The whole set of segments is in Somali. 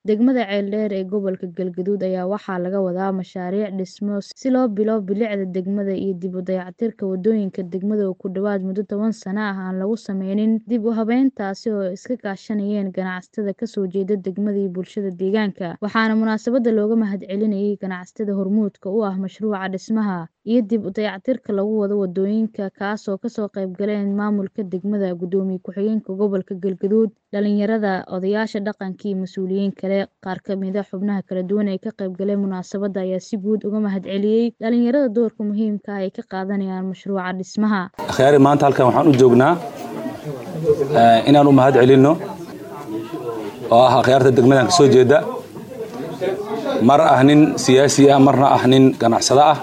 Degmada Ceeldheer ee gobolka Galgaduud ayaa waxaa laga wadaa mashaariic dhismo si loo bilo bilicda degmada iyo dib u dayactirka wadooyinka degmada oo ku dhawaad muddo toban sano ah aan lagu sameynin dib u habeyntaasi oo ay iska kaashanayeen ganacsatada ka soo jeeda degmada iyo bulshada deegaanka waxaana munaasabada looga mahadcelinayay ganacsatada hormuudka u ah mashruuca dhismaha iyo dib u dayactirka lagu wado wadooyinka kaas oo kasoo qayb galeen maamulka degmada gudoomiye ku-xigeenka gobolka Galgaduud dhalinyarada odayaasha dhaqanka iyo mas'uuliyiin kale qaar ka mid ah xubnaha kala duwan ee ka qayb galay munaasabada ayaa si guud uga mahadceliyay dhalinyarada doorka muhiimka ah ay ka qaadanayaan mashruuca dhismaha akhyaari maanta halkan waxaan u joognaa inaan u mahad celinno oo ah akhyaarta degmadan ka soo jeeda mar ah nin siyaasi ah marna ah nin ganacsado ah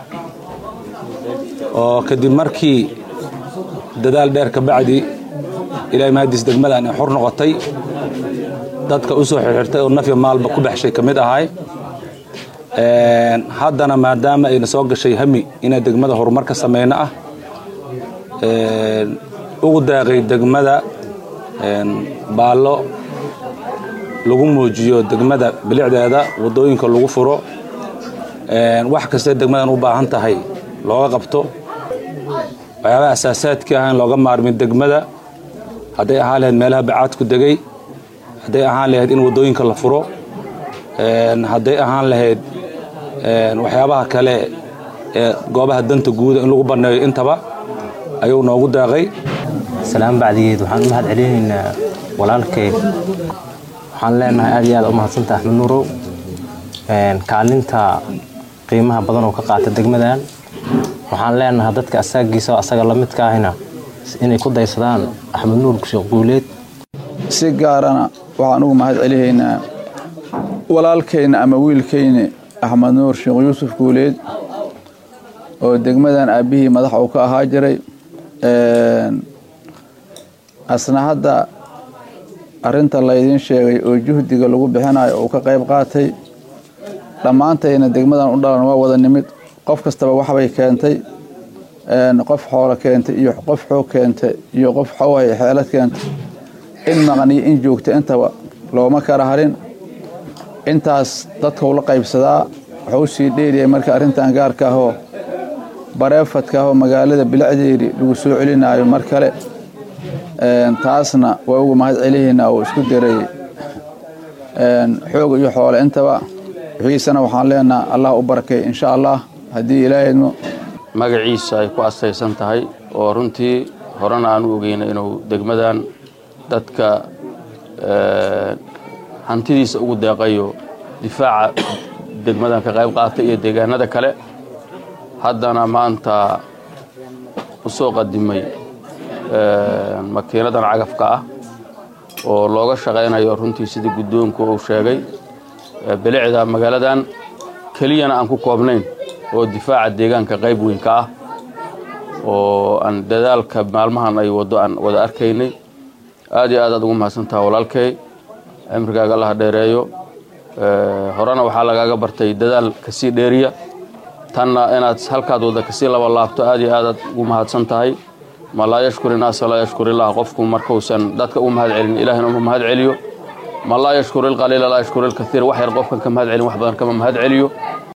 oo kadib markii dadaal dheer ka bacdi ilaahay mahadiis degmadan ay xor noqotay dadka u soo xirxirtay oo nafya maalba ku baxshay ka mid ahay haddana maadaama ayna soo gashay hami inay degmada horumar ka sameyno ah ugu daaqay degmada baallo lagu muujiyo degmada bilicdeeda wadooyinka lagu furo wax kastee degmadan u baahan tahay looga qabto waxyaabaha asaasaadkii ah in looga maarmin degmada hadday ahaan lahayd meelaha bacaadku degay hadday ahaan lahayd in wadooyinka la furo hadday ahaan lahayd waxyaabaha kale ee goobaha danta guuda in lagu banneeyo intaba ayuu noogu daaqay salaan bacdigeed waxaan u mahad celinaynaa walaalkay waxaan leenahay aad iyo aad u mahadsanta axmed nuurow kaalinta qiimaha badan oo ka qaata degmadan waxaan leenahay dadka asaagiisa oo asaga la midka ahina inay ku daysadaan axmed nuur sheekh guuleed si gaarana waxaan ugu mahad celihaynaa walaalkayna ama wiilkayna axmed nuur sheekh yuusuf guuleed oo degmadan aabbihii madax uu ka ahaa jiray asna hadda arinta laydiin sheegay oo juhdiga lagu bixinayo uu ka qayb qaatay dhammaantayna degmadan u dhalan waa wada nimid qof kastaba waxbay keentay qof xoolo keentay iyo qof xoog keentay iyo qof xawhay xeelad keentay in maqniyo in joogta intaba looma kala harin intaas dadkau la qaybsadaa wuxuu sii dheeriyay marka arrintan gaarka ahoo bareefadka ahoo magaalada bilicdeedii lagu soo celinaayo mar kale taasna waa ugu mahad celihiina oo isku daray xoog iyo xoole intaba wixiisana waxaan leenaha allah u barakay insha allah haddii ilaahayno magaciisa ay ku asaysan tahay oo runtii horena aan u ogeyna inuu degmadan dadka hantidiisa ugu deeqayo difaaca degmadan ka qayb qaatay iyo deegaanada kale haddana maanta u soo qadimay makiinadan cagafka ah oo looga shaqaynayo runtii sidii guddoonku uu sheegay bilicda magaaladan keliyana aan ku koobnayn oo difaaca deegaanka qayb weyn ka ah oo aan dadaalka maalmahan ay waddo aan wada arkaynay aad iyo aad aad ugu mahadsantaha walaalkay cimrigaaga allaha dheereeyo horena waxaa lagaaga bartay dadaal kasii dheeriya tanna inaad halkaad wadda kasii laba laabto aad iyo aadaad ugu mahadsan tahay ma laa yashkuri naasa laa yashkur illah qofku markuusan dadka u mahad celin ilahina uma mahad celiyo ma laa yashkuri ilqaliila laa yashkuri ilkaiir wax yar qofkan ka mahad celin wax badan kama mahad celiyo